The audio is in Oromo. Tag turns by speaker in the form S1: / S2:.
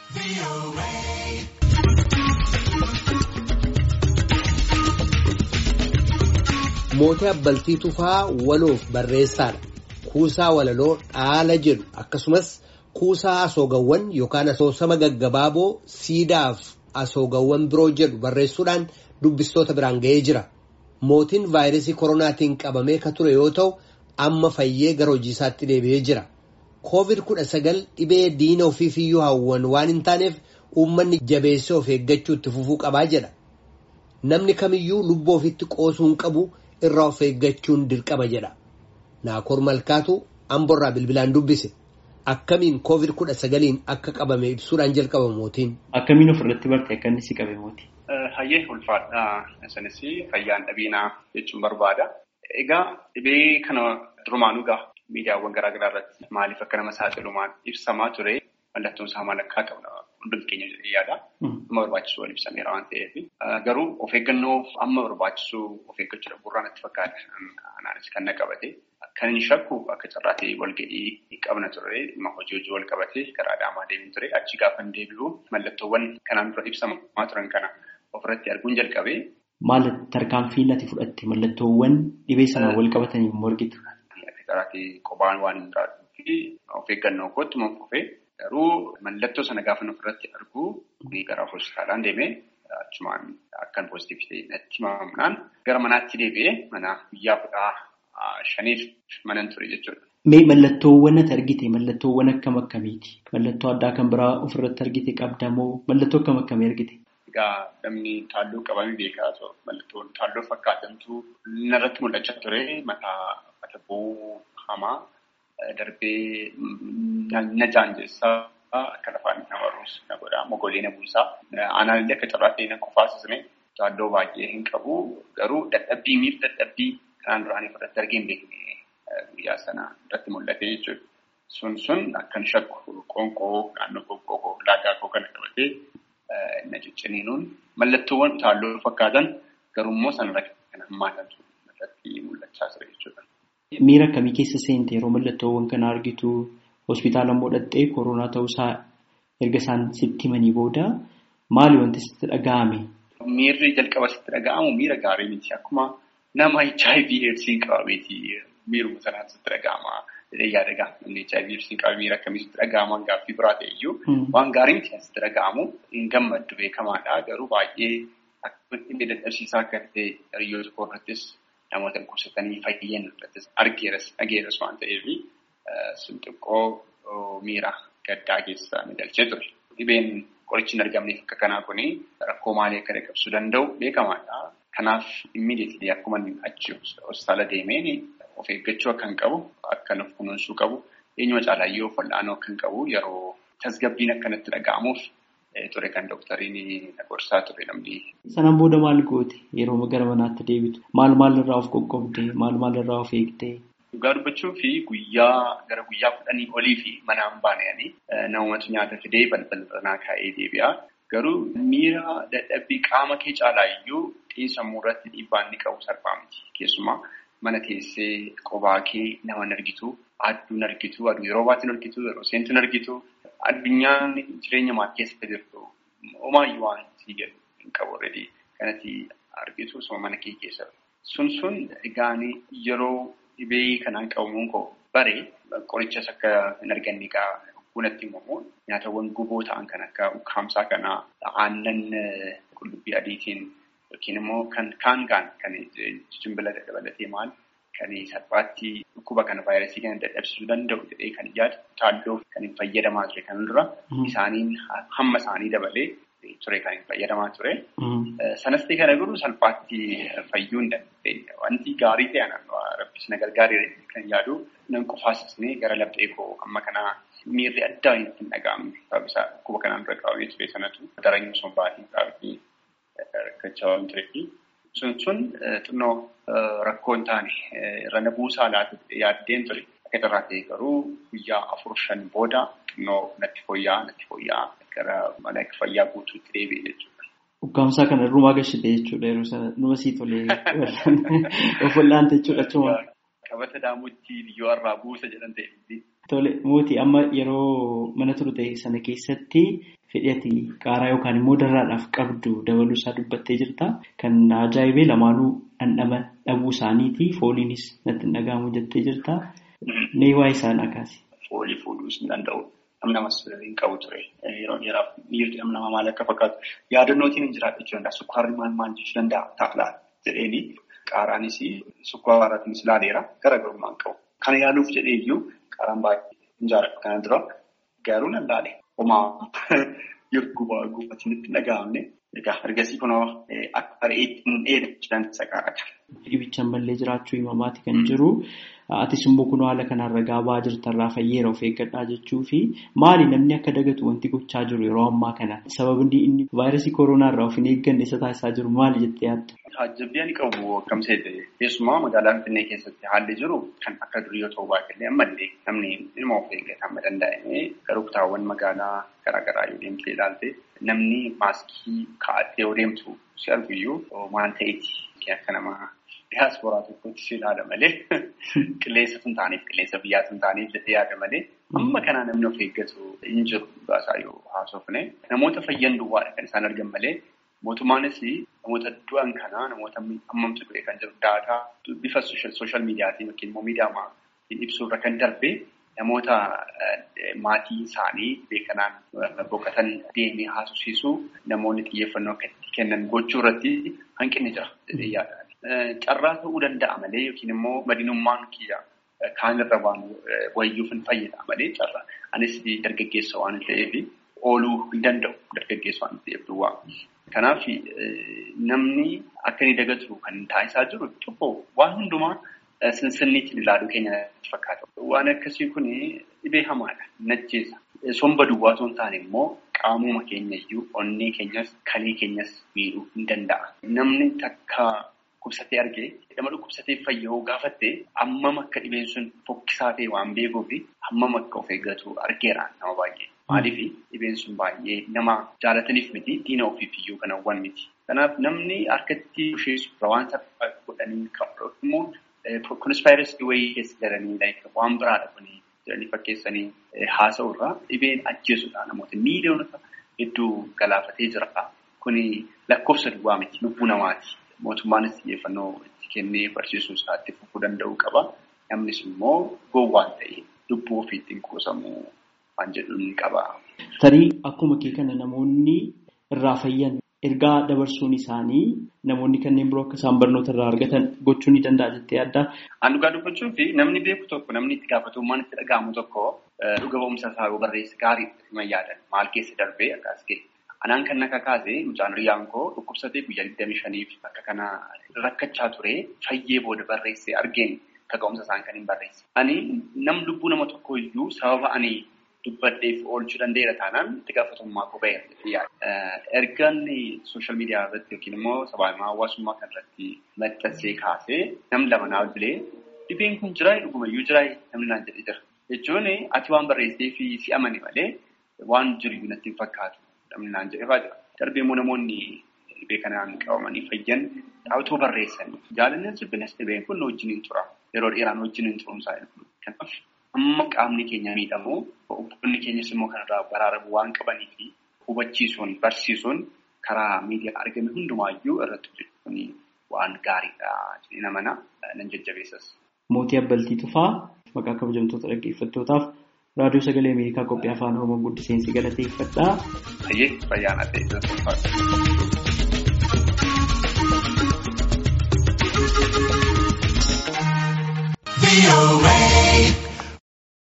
S1: Mootii Abbaltii Tufaa waloof barreessaadha. Kuusaa walaloo dhaala jedhu akkasumas kuusaa asoogawwan yookaan asoosama gaggabaaboo siidaaf asoogawwan biroo jedhu barreessuudhaan dubbistoota biraan ga'ee jira. Mootiin vaayirasii koronaatiin qabamee ka ture yoo ta'u amma fayyee gara hojii isaatti deebi'ee jira. Koovid kudha sagal dhibee diina ofiif iyyuu hawwan waan hin taaneef uummanni jabeessee of eeggachuu itti fufuu qabaa jedha. Namni kamiyyuu lubbuu ofitti qoosuu hin qabu irraa of eeggachuun dirqama jedha. Naakoor Malkaatu Amborraa bilbilaan dubbise. Akkamiin koovid kudha sagaliin akka qabame ibsuudhaan jalqaba mootiin.
S2: Akkamiin ofirratti barte akka inni si qabe mooti?
S3: Hayyee ulfaadhaa. Isinis fayyaan dhabiinaa jechuun barbaada. Egaa dhibee kana durumaanuu gaa miidiyaawwan garaa garaa irratti maaliif akka nama saaxilumaan ibsamaa ture mallattoon isaa maal akka qabu hundumti keenya jedhee yaada. Amma barbaachisu wal ibsameera waan ta'eef. Garuu of eeggannoo amma barbaachisu of eeggachuu dhabuurraa natti fakkaata. Anaanis kan na qabate. Kan inni shakku akka carraatee walga'ii qabna ture dhimma hojii hojii wal qabatee gara Adaamaa deemin ture. Achi gaafa hin deebi'u mallattoowwan kanaan dura ibsamaa turan kana ofirratti arguun jalqabee.
S2: Maal tarkaanfii ati fudhatte mallattoowwan dhibee sanaan wal qabatanii morgitu?
S3: Akka carraatee qophaan waan hin fi of eeggannoo kootti immoo fufee garuu mallattoo sana gaafa ofirratti argu gara hospitaalaan deemee achumaan akkan poozitiivii ta'e natti himamnaan gara manaatti deebi'ee mana guyyaa kudhaa shaniif manan ture jechuudha.
S2: Mee mallattoowwan ati argite mallattoowwan akkam akkamiiti? Mallattoo addaa kan biraa ofirratti argite qabda moo mallattoo akkam akkamii argite?
S3: Egaa namni taalloo qabamee beekaa mallattoon taalloo fakkaatantu narratti mul'achaa ture mataa mata bu'uu hamaa darbee na jaanjessaa akka lafaan nama ruus na godhaa mogolee na buusaa aanaan illee akka carraatee na kufaasisne taalloo baay'ee hin qabu garuu dadhabbii miif dadhabbii kanaan duraanii fudhatte argee hin beekne guyyaa sana irratti mul'ate jechuudha. Sun sun akkan shakku qoonqoo naannoo qoonqoo laagaa koo kana qabatee na cicciniinuun mallattoowwan taalloo fakkaatan garuu immoo sanarra kan hammaatantu irratti mul'achaa ture jechuudha.
S2: Miira akkamii keessa seente yeroo mallattoowwan kana argitu hospitaala immoo dhattee koronaa ta'uusaa erga isaan sitti himanii booda maali wanti sitti dhaga'ame?
S3: Miirri jalqaba sitti dhaga'amu miira gaarii miti akkuma nama HIV AIDSiin qabameeti miiruma sanaan sitti dhaga'ama. Jedhee yaada gaa namni HIV AIDSiin qabame miira akkamii sitti dhaga'ama gaaffii biraa ta'e iyyuu waan gaarii miti sitti dhaga'amu hin gammaddu beekamaadha garuu baay'ee akka inni dadhabsiisaa akka ta'e hiriyoota koo irrattis namoota dhukkubsatanii fayyan irrattis argeeras dhageeras waan ta'eef sun xiqqoo miira gaddaa keessa na galchee ture. Dhibeen qorichi hin argamneef akka kanaa kuni rakkoo maalii akka dhaqqabsiisuu danda'u beekamaadha. Kanaaf immiidiyeetilii akkuma achi hospitaala deemeen of eeggachuu akka hin qabu, akka of kunuunsuu qabu, eenyuma caalayyoo wal'aanoo akka hin qabu yeroo tasgabbiin akkanatti dhaga'amuuf ture kan dooktariin na gorsaa ture namni.
S2: Sanaan booda maal goote yeroo gara manaatti deebitu? Maal maal irraa of qoqqoobde? Maal maal irraa of eegde?
S3: Dhugaa dubbachuu fi guyyaa gara guyyaa kudhanii olii fi manaan baananii namumatu nyaata fidee balbala kaa'ee deebi'a. Garuu miira dadhabbii qaama kee caalaa iyyuu xiinsammuu irratti dhiibbaa inni qabu salphaa miti. Keessumaa mana teessee qophaa kee nama hin argitu, aduu hin argitu, aduu yeroo baatu hin argitu, yeroo seentu hin argitu. Addunyaan jireenya maatii keessa jirtu homaayyuu waan sii jedhu hin qabu already kanatti argitu osoo mana kee keessa. Sun sun egaan yeroo dhibee kanaan qabamuun koo bare qorichas akka hin arganne egaa bunatti immoo nyaatawwan guboo ta'an kan akka ukkaamsaa kanaa aannan qullubbii adiitiin yookiin immoo kan kaan kaan kan jimbila dabalatee maal kan salphaatti dhukkuba kana vaayirasii kana dadhabsiisuu danda'u jedhee kan yaadu taalloo kan hin fayyadamaa ture kan dura isaaniin hamma isaanii dabalee ture kan hin fayyadamaa ture. Sanas ta'e kana garuu salphaatti fayyuu hin dandeenye. Wanti gaarii ta'e rabbis na gargaaree kan yaadu nan qufaasisnee gara laphee koo amma kanaa miirri addaa itti hin dhaga'amne sababni isaa dhukkuba kanaan dura qabamee ture sanatu daranyuu sun baatiin qabatee rakkachaa waan tureefi sun sun xinnoo rakkoo hin taane irra na buusaa laatu yaaddeen ture akka carraa ta'e garuu guyyaa afur shan booda xinnoo natti fooyya'aa natti fooyya'aa gara mana fayyaa guutuutti deebi'e jechuudha.
S2: Ukkaamsaa kana irrumaa gashite jechuudha yeroo sana numa sii tolee of wal'aante jechuudha achuma.
S3: Qabata daamutti biyyoo irraa buusa jedhan ta'e.
S2: Tole mootii amma yeroo mana turte sana keessatti fedhii qaaraa yookaan immoo darraadhaaf qabdu dabaluu isaa dubbattee jirta. Kan ajaa'ibee lamaanuu dhandhama dhabuu isaaniiti. Fooliinis natti hin dhaga'amu jettee jirta. Mee waa'ee isaan akaasi.
S3: Foolii fuudhuus hin danda'u. Namni namas hin qabu ture. Yeroo dheeraaf miirri dhala namaa maal akka fakkaatu yaadannootiin hin jiraatu jechuu danda'a. Sukkaarri maal maal jechuu danda'a taa'laa jedheeni. Qaaraanis sukkaaraatiinis ilaaleera. Garaagarummaa hin qabu. Kana yaaluuf jedhee iyyuu qaaraan baay'ee hin jaalladhu. Kana dura garuu nan laale. Homaa gubaa gubatiin itti dhaga'amne. Egaa ergasii kunoo akka re'eetti hin dheedha dansa qaadha.
S2: Dhibichaan ballee jiraachuu himamaati kan jiru. Atis immoo kun haala kanaan ragaa ba'aa jirtarraa fayyeera of eeggadhaa jechuu fi maali namni akka dagatu wanti gochaa jiru yeroo ammaa kana sababni inni vaayirasii kooroonaa irraa of hin eegganne isa taasisaa jiru maali jettee yaadda?
S3: Taajjabbii ani qabu akkam seete keessumaa magaalaa Finfinnee keessatti haalli jiru kan akka durii yoo ta'u baay'ee ammallee namni dhimma of eeggata amma danda'ame garuu kutaawwan magaalaa garaagaraa yoo deemtee ilaalte namni maaskii kaa'attee yoo deemtu si arguyyuu waan ta'eeti akka nama diyaasporaa tokkotti si ilaala malee qilleensa tun taaneef qilleensa biyyaa tun taaneef jedhee yaada malee amma kanaa namni of eeggatu hin jiru baasaa yoo haasofne namoota fayyan duwwaadha kan isaan argan malee mootummaanis namoota du'an kanaa namoota hammamtu du'e kan jiru daataa bifa sooshaal miidiyaatiin yookiin immoo miidiyaa ibsuurra kan darbe namoota maatii isaanii beekanaan boqotan deemee haasofsiisuu namoonni xiyyeeffannoo akka itti kennan gochuu irratti hanqinni jira jedhee yaada. Carraa ta'uu danda'a malee yookiin immoo madinummaan kiyya kaanirra waan wayyuuf hin fayyada malee carraa. Anis dargaggeessa waan ta'eef ooluu hin danda'u dargaggeessa waan ta'eef duwwaa. Kanaaf namni akka inni dagatu kan taasisaa jiru tokko waan hundumaa sinsinniitiin ilaaluu keenya natti fakkaata. Waan akkasii kun dhibee hamaadha. Najjeessa. Somba duwwaa osoo hin taane immoo qaamuma keenya iyyuu onnee keenyas kalee keenyas miidhuu hin danda'a. Namni takka dhukkubsatee argee nama dhukkubsatee fayyoo gaafatte hammam akka dhibeen sun fokkisaa ta'e waan beekuuf hammam akka of eeggatu argeera nama baay'ee. Maaliif dhibeen sun baay'ee nama jaalataniif miti diina ofiif iyyuu kan hawwan miti. Kanaaf namni harkatti busheessu waan salphaa godhanii qabu immoo konspiraasii wayii keessa jiranii waan biraadha kuni jedhanii fakkeessanii haasa'u irraa dhibeen ajjeesudha namoota miiliyoonota hedduu galaafatee jira. Kuni lakkoofsa duwwaa miti lubbuu namaati. Mootummaanis xiyyeeffannoo itti kennee barsiisuu isaatti fufuu danda'uu qaba. Namnis immoo gowwaan ta'e lubbuu ofiitti hin quusamuu waan jedhu ni qaba.
S2: Tarii akkuma kee kana namoonni irraa fayyan ergaa dabarsuun isaanii namoonni kanneen biroo akka isaan barnoota irraa argatan gochuu ni danda'a jettee yaaddaa?
S3: An dhugaa dubbachuu fi namni beeku tokko namni itti gaafatamummaan itti dhaga'amu tokko dhuga ba'umsa isaa yoo barreesse gaarii ima yaadan maal keessa darbee akkas ga'e. Anaan kan akka kaase mucaan riyyaan koo dhukkubsatee guyyaa 25 akka kana rakkachaa ture fayyee booda barreessee argeen kaka'umsa isaan kan hin barreesse. Ani nam lubbuu nama tokko iyyuu sababa ani dubbadheef oolchuu danda'eera taanaan itti gaafatamummaa koo ba'eera. Ergaan sooshaal miidiyaa irratti yookiin immoo sabaahimaa hawaasummaa kan irratti maxxansee kaasee nam lama naa bilee dhibeen kun jira dhugumayyuu jira namni naan jedhee jira. Jechuun ati waan barreessee fi si amane malee waan jiru natti hin fakkaatu. Namni naan jedhee jira. Darbee immoo namoonni dhibee kanaan qabamanii fayyan dhaabbatoo barreessanii jaalalli jibbinas dhibeen kun wajjin hin tura. Yeroo dheeraan wajjin hin turumsaa Kanaaf amma qaamni keenya miidhamu obboonni keenyas immoo kanarraa baraaramuu waan qabanii fi hubachiisuun barsiisuun karaa miidiyaa argame hundumaayyuu irratti hojjechuun waan gaariidha jedhee namana nan jajjabeessas.
S2: Mootii Abbaltii Tufaa maqaa kabajamtoota dhaggeeffattootaaf raadiyoo sagalee Ameerikaa qophii afaan Oromoo guddiseensi galateeffadhaa.
S3: Fayyee fayyaana ta'e.